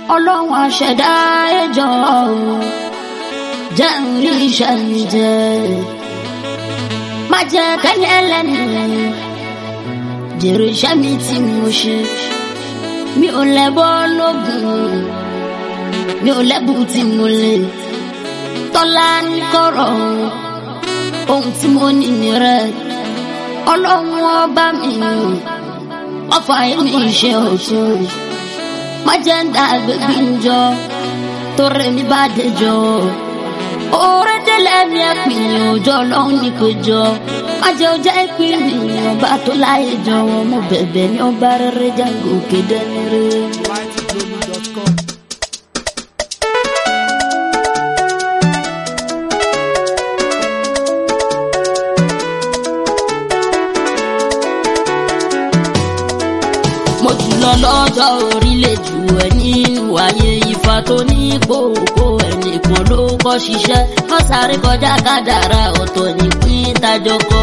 ọlọ́run àṣẹ̀dá ẹjọ́ jẹ́ ń rí iṣẹ́ mi jẹ́ má jẹ́ kẹ́ni ẹlẹ́nu jèrè iṣẹ́ mi tí mo ṣe mi ò lẹ́bọ́ lógun mi ò lẹ́bù tí mo lè tọ́lá ní kọ̀rọ̀ ohun tí mo ní ní rẹ̀ ọlọ́run ọba mi ọfà èmi ṣe ọ̀tún má jẹ́ ń dá agbègbè ń jọ tó rẹ̀ mi bá dé jọ oore délẹ̀ mi ẹ̀ pín òjò ọlọ́run ní kò jọ má jẹ́ ọjà ìpín mi ọba tó láyé jọ wọn mo bẹ̀bẹ̀ ní ọba rere jágò kéde ní rere. mightyglobal.com. mo jùlọ lọ́jọ́ orílẹ̀ jù ẹ nínú ayé ifá tó ní gbòòkó ẹnìkan ló kọ́ ṣiṣẹ́ wọ́n sáré kọjá kádàrá ọ̀tọ̀ nípín tájọ kọ́.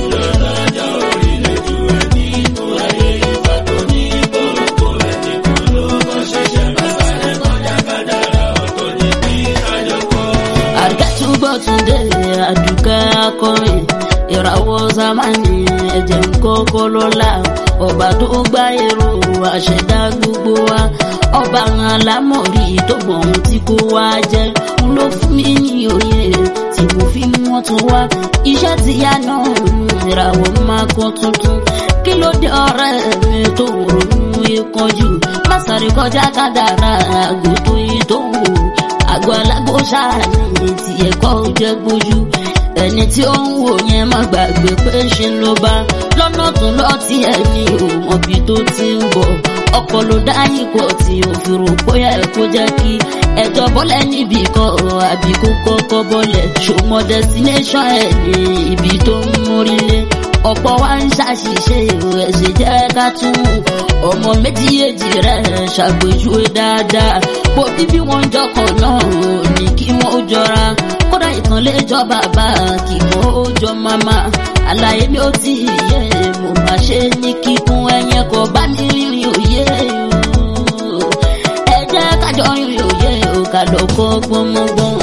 àgẹ́túbọ̀túndé àdùkẹ́ akọrin ìràwọ̀ zamani ẹ̀jẹ̀ ńkọ́kọ́ lọ́la ọba tó gbá èrò àṣẹdá gbogbo wa ọba alámọ̀rí tó mọ̀ ohun tí kò wá jẹ́ ń ló fún mi ní òye tí mo fi mú wọn tún wá iṣẹ́ ti yá náà ìràwọ̀ máa kọ́ tuntun kí ló dé ọ̀rẹ́ mi tó ronú ìkanjú má sáré kọjá kádàrá àgò tó yí tó wù àgọ́ alágbó ṣáàní tí ẹ̀kọ́ jẹ́ gbójú ẹni tí ó ń wò yẹn má gbàgbé pé ṣe ló bá lọ́nà tó lọ tí ẹni ò mọ̀bí tó ti ń bọ̀ ọkọ̀ ló dá ipò tí ò fi rò bóyá ẹ̀ kó jẹ́ kí ẹjọ́ bọ́lẹ̀ níbi kan àbí kó kọ́kọ́ bọ́lẹ̀ ṣòmọ destination ẹ̀ ní ibi tó ń mórílé ọ̀pọ̀ wa ń ṣàṣìṣe ẹ̀ṣẹ̀ jẹ́ ká tún ọmọ méjì èjì rẹ̀ ṣàpèjúwe dáadáa bó bíbí wọn jọkọ̀ náà ní kí wọ́n jọra kódà ìtàn lè jọ bàbá kíkọ́ ó jọ màmá àlàyé mi ò tí ì yé mo máa ṣe ní kíkún ẹyẹ kò bá mi rìnrìn òye o. ẹ jẹ́ kájọ rìnrìn òye o ká lọ kọ́ gbọ́mọgbọ́n.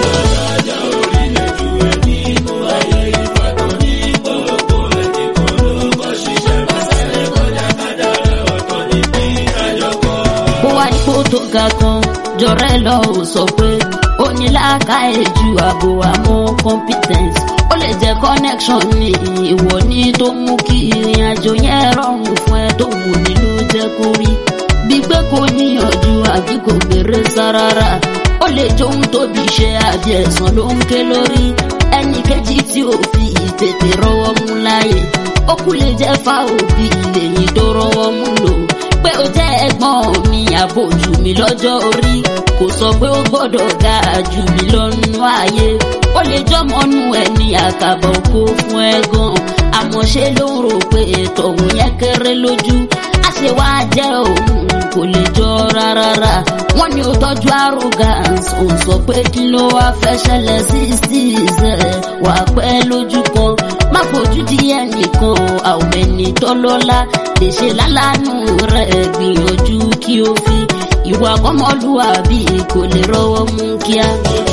bó wá ipò tó ga kan jọrẹ lọ ò sọ pé ó ní làákàyè ju ààbò àmọ́ competence ó lè jẹ́ connection ní ìwọ ní tó mú kí ìrìn àjò yẹn rọrùn fún ẹ tó wù ní ló jẹ́ kó rí bí pé kò níyànjú àbí kò gbèrè sárára ó lè jóun tóbi ṣe àbí ẹ̀sán ló ń ké lórí ẹnì kejì tí ò fi ìtètè rọwọ́ mú láàyè ó kú lè jẹ́ fa òbí lèyìn tó rọwọ́ mú lò pé ó jẹ́ ẹ̀gbọ́n mi àbójú mi lọ́jọ́ orí kò sọ pé ó gbọ́dọ̀ ga jù mí lọ́nu ayé ó lè jọmọ́nú ẹni àkàbọ̀ kó fún ẹ gan àmọ́ ṣe ló ń rò pé tọ̀hún yẹn kéré lójú á ṣe wá jẹ́ òun kò lè jọ rárá wọ́n ní ó tọ́jú arrogance ò sọ pé kí ló wá fẹ́ ṣẹlẹ̀ sí ṣíṣe wà pẹ́ lójú kan má fojú di ẹnìkan àwọn ẹni tọ́lọ́lá lè ṣe lálánú rẹ̀ gbìyànjú kí o fi ìwà ọmọlúwàbí kò lè rọwọ́ mú kíá.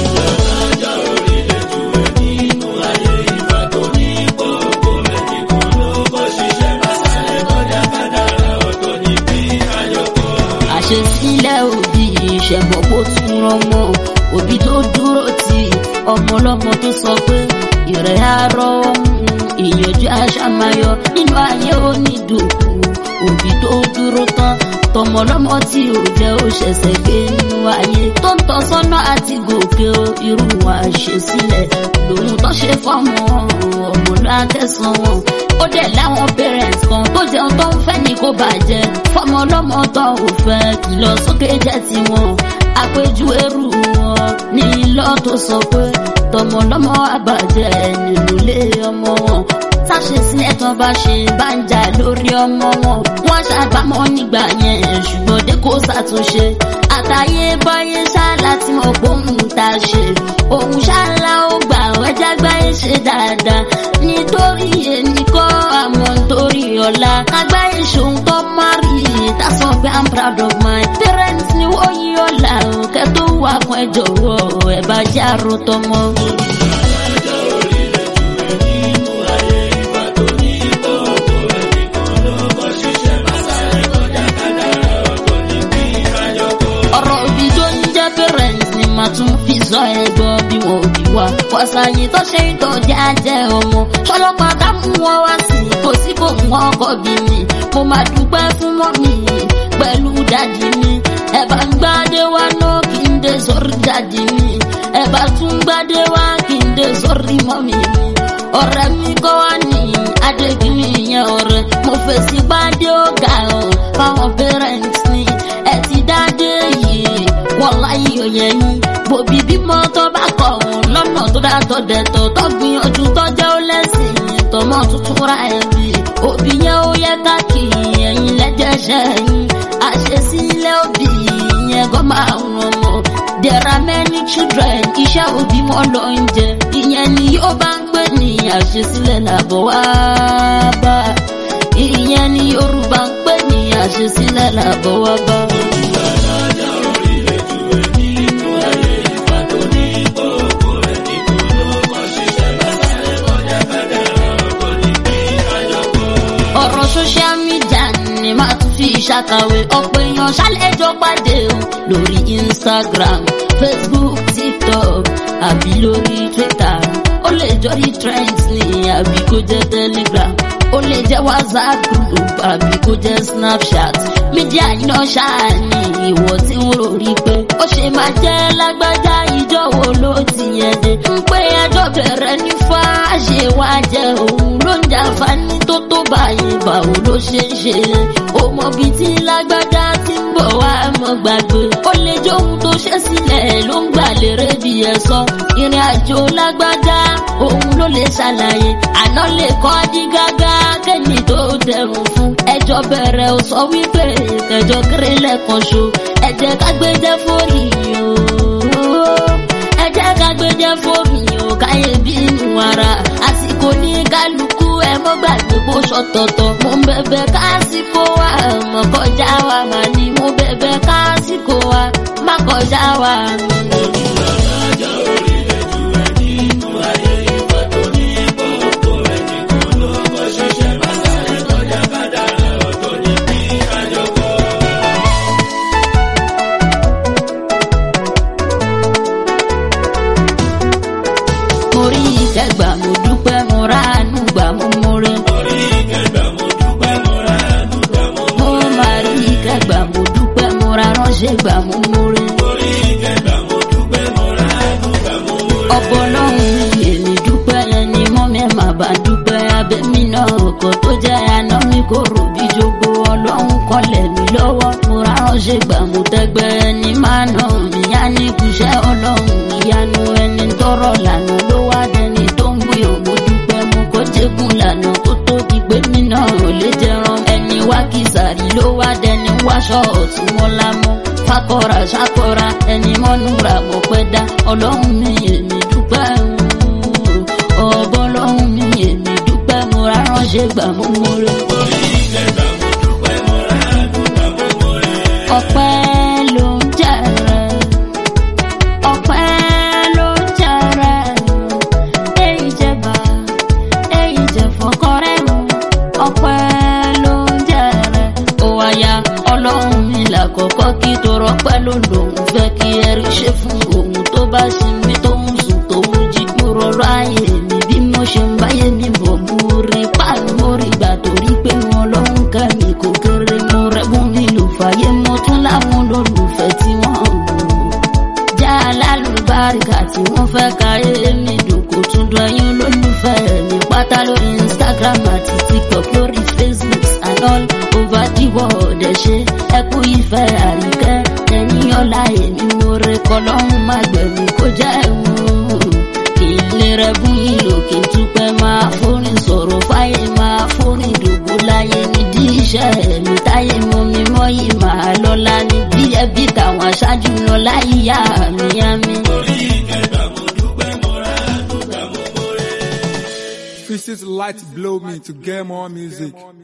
àṣesílẹ̀ òbí ìṣẹ̀mọ̀ kó tún rọmọ òbí tó dúró ti ọmọ ọlọ́mọ tó sọ pé ìrẹ̀ àárọ̀ ìyànjú àṣàmáyọ nínú ayé onídùúkú òbí tó dúró tán tọmọlọmọ tí ò jẹ́ ó ṣẹ̀ṣẹ̀ gbé nínú ayé tó ń tọ́ sọ́nà àti gòkè o irú wa ṣe sílẹ̀ lòun tó ṣe fọ́mọ ọmọ lákẹ́sàn wọn ó dẹ̀ láwọn parents kan tó jẹun tó ń fẹ́ ní kó bàjẹ́ fọmọ ọlọ́mọ tó ò fẹ́ kìlọ̀ sókè jẹ́ tiwọn àpéjú ẹrù wọn ní lọ́ tó sọ pé tọmọlọmọ àbàjẹ́ nínú ilé ọmọ wọn táṣe sí ẹ̀tàn bá ṣe bá ń jà lórí ọmọ wọn wọ́n ṣàbámọ̀ nígbà yẹn ṣùgbọ́n dé kó ṣàtúnṣe àtàyè báyé ṣáàlà tí mo gbóhùn tá a ṣe òun ṣáàlà ó gbà wẹ́jà gbáyé ṣe dáadáa nítorí ẹnìkọ́ àmọ́ nítorí ọ̀la agbáyé ṣòun tó má rí that's why I'm proud of my parents ni wọ́n yí ọ ẹ jọ̀wọ́ ẹ bá jẹ́ àròtọ́ mọ́. ọ̀rọ̀ òbí tó ń jẹ́ parents ni màá tún fi sọ ẹ̀gbọ́n bí wọn ò bí wa. wàṣàyìn tó ṣe ń tọ́jú ajẹ́ ọmọ ṣọlọ́pàá ká mú wọn wá sí i kò sí kò mú ọkọ bí mi. mo máa dúpẹ́ fún mọ́mì pẹ̀lú dádì mi. ẹ bá ń gbádé wá náà kí n dé sórí dádì mi. ẹ bá tún gbádé wá kí n dé sórí mọ́mì mi. ọ̀rẹ́ mi kọ́ wá ní adékìní yẹn ọ̀rẹ́ mo fèsì gbádé ọ̀gá ọ̀ fáwọn parents ni ẹ ti dáadé yìí wọ́n láyé òye yín bòbí bímọ tó bá kọ̀ ọ̀hún lọ́nà tó dátọ̀ dẹ̀tọ̀ tó gbìyànjú tó jẹ́ ó lẹ́sìn tọmọ tuntun ra ẹ̀bí òbí yẹn ó yẹ káàkiri ẹ̀yìn lẹ́jẹ̀ṣẹ̀ yín àṣesílẹ̀ òbí yẹn kọ́ máa ń ràn mọ́ there are many children iṣẹ́ òbí wọn lọ ń jẹ ìyẹn ni yóò bá ń pè ní àṣesílẹ̀ làbọ̀ wá bá ìyẹn ni yorùbá ń pè ní àṣesílẹ̀ làbọ̀ wá bá. ọ̀rọ̀ social media ni màá tún fi ṣàkàwé ọ̀pọ̀ èèyàn ṣàlẹ́jọ́ pàdé o lórí instagram facebook tiktok àbí lórí twitter ó lè jọrí trends ní àbí kó jẹ́ telegram ó lè jẹ́ whatsapp group àbí kó jẹ́ snapchat mídíà iná ṣáà ní ìwọ tí ń rò rí pé ó ṣe máa jẹ́ lágbájá ìjọ wo ló ti yẹn dé ń pé ẹjọ́ bẹ̀rẹ̀ ní fáṣe wá jẹ́ òun ló ń jàǹfààní tó tó báyìí báwo ló ṣe ń ṣe ó mọ bí tí lágbájá ti ń bọ̀ wá mọ́ gbàgbé ó lè jẹ́ ohun tó ṣe sílẹ̀ ló ń gbà lérè bí ẹ sọ ìrìn àjò lágbájá òun ló lè ṣàlàyé àná lè kọ́ dí gágá kẹ́ni tó dẹrùn fún ẹjọ́ bẹ̀rẹ̀ ó sọ wípé kẹjọ kéré lẹ́ẹ̀kan ṣo ẹ jẹ́ ká gbé jẹ́ fórí o ẹ jẹ́ ká gbé jẹ́ fórí o káyé bínú ara àsìkò ní kálukú ẹ mọ́ gbàgbé bó ṣọ̀tọ̀tọ̀ mo ń bẹ̀bẹ̀ kásìkò wa mọ̀ kọjá wa mà ní mo bẹ̀bẹ̀ kásìkò wa má kọjá wa. mo rí ìkẹgbà mo dúpẹ́ mo ráàánú gbà mo múre. mo máa rí ìkẹgbà mo dúpẹ́ mo ra ránṣẹ́ gbà mo múre. ọ̀pọ̀ lọ́hùn èmi dúpẹ́ ẹni mọ́ mi má bá dúpẹ́ abẹ́mi náà ọkọ̀ tó jẹ́ àná mi kò rò bí jogbo ọlọ́run kọlẹ̀ mi lọ́wọ́ mo ra ránṣẹ́ gbà mo tẹ́gbẹ́ ẹni máa nà mí á ní kùṣẹ́ ọlọ́run ìyanu ẹni tọrọ lànà ló wá dẹni tó ń gbìyàn mo dúpẹ́ mo kó jégún lànà kó tó di pé mi náà ò lè jẹran ẹni wá kìsàrí ló wá dẹni wáṣọ ọ̀tún wọn lámú fakọra ṣakọra ẹni mọ́nú ra mọ̀ pẹ́ dá ọlọ́run mi èmi dúpẹ́ ọ̀bọ ọlọ́run mi èmi dúpẹ́ mo ra ránṣẹ́ gbà mo mọ́rẹ́. ọpẹ́ ló ń jẹrẹ ọpẹ́ ló ń jẹrẹ èyí jẹba èyí jẹ fọkọrẹ mu ọpẹ́ ló ń jẹrẹ ó wáyà ọlọ́run mi làkọ́kọ́ kí tó rọpẹ́ ló lòun fẹ́ kí ẹrí ṣe fún òun tó bá ṣe mí tó ń sùn tó ń jí kúrò ráyè mi bí mo ṣe ń báyé mi bọ̀ mo rí páàlú mo rí gbà torí pé wọn lọ́hùn ká mi kò kéré mo rẹ́gùn mi lò fàyè mo tún láwọn olólùfẹ́ tí wọ́n wù já alálùbáríkà tí wọ́n fẹ́ káyé mi dùn kó tún dún ẹyin olólùfẹ́ mi pátá lórí instagram àti tiktok lórí facebook and all over the world ẹ ṣe ẹ kú ìfẹ́ àríkẹ́ ẹ̀yìn ọ̀la èmi mo rẹ kọlọ́hún má gbẹ̀mí kó jẹ́ ẹ̀wọ̀n ilé rẹ̀ bún yín lòkè túpẹ́ máa forin sọ̀rọ̀ fáyé máa forin dògbò láyé nídìí iṣẹ́ mi táyé mọ́ mi mọ́ yìí máa lọ́la ní bí ẹbí táwọn aṣáájú lọ láyé yá mi yá mi. Visit Light Blow Me to get more music.